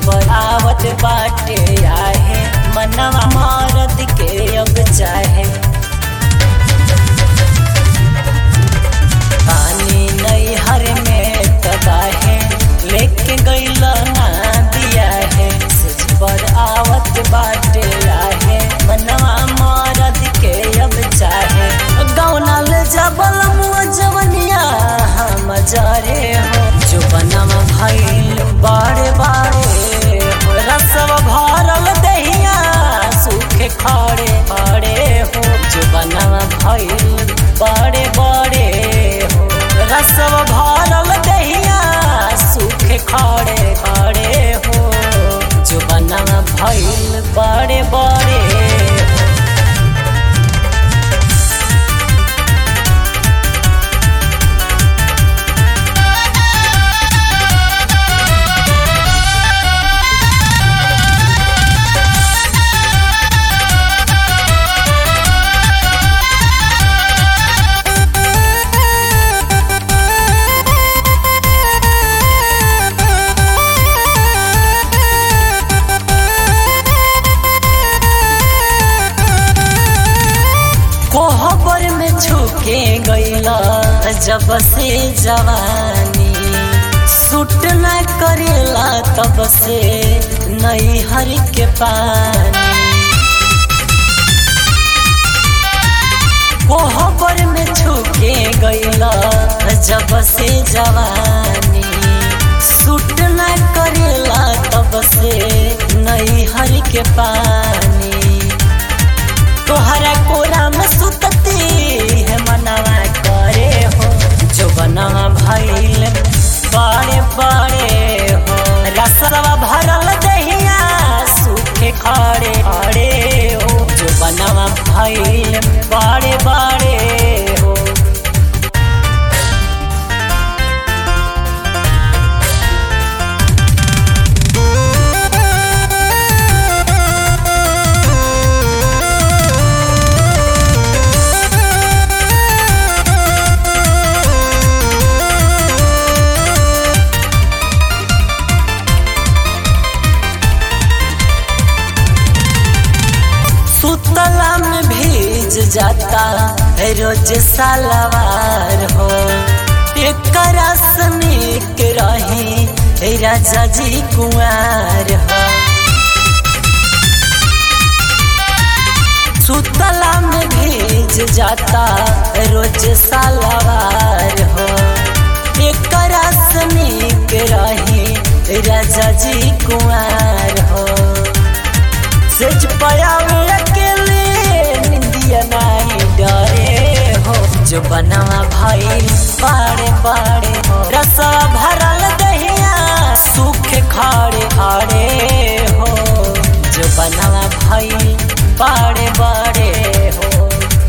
पर आवत बाटे आहे मनवा मरद के अब चाहे पानी नहीं हर में तदाहे लेके गईल ना दिया है सिज पर आवत बाटे आहे मनवा मरद के अब चाहे गौना ले जबल मुआ जवनिया हम जरे हो जो बनम भइल बाड़े बाड़े हो रसव भरल दहिया सूखे खड़े खड़े हो जो बनम भइल बड़े बड़े हो रसव भरल दहिया सूखे खड़े खड़े हो जो बनम भइल बड़े बड़े हो कोहबर में छुके गईला जब से जवानी सूट न करेला तब से नई हर के पानी कोहबर में छुके गईला जब से जवानी सूट न करेला तब से नई हर के पानी तोहरा कोरा में सुतती है मनवा करे हो जो बनवा भइल बड़े बड़े हो रसवा भरल दहिया सूखे खड़े खड़े हो जो बनवा भइल बड़े बड़े हो सुतला में भीज जाता है रोज सालवार हो एक रसनिक रही है राजा जी कुंवर हो सुतला में भीज जाता है रोज सालवार हो एक रसनिक रही है राजा जी कुंवर हो सच पयावे अकेले निंदिया नहीं डरे हो जो बनवा भाई बाड़े बाड़े हो रसा भरल दहिया सूखे खाड़े खाड़े हो जो बनवा भाई बाड़े बाड़े हो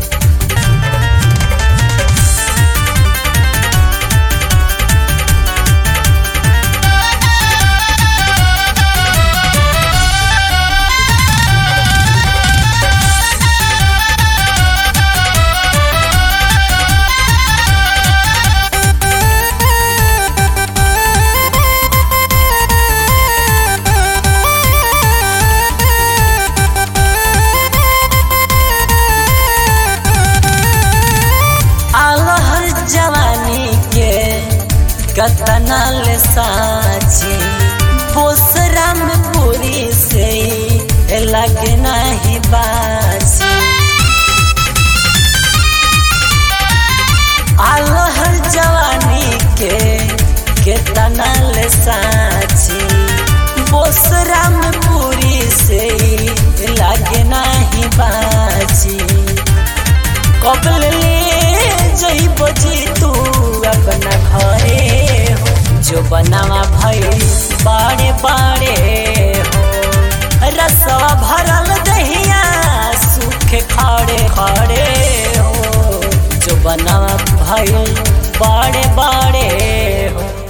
आलहर जवानी के कतना ले साची पोसरा में पूरी से लगे नहीं बाजी आलहर जवानी के केतना ले साची पोसरा में पूरी से लगे नहीं बाजी कबल ले जइब जी तू अपना घरे हो जो बनावा भई बाड़े बाड़े हो रसवा भरल दहिया सूखे खड़े खड़े हो जो बनावा भई बाड़े बाड़े हो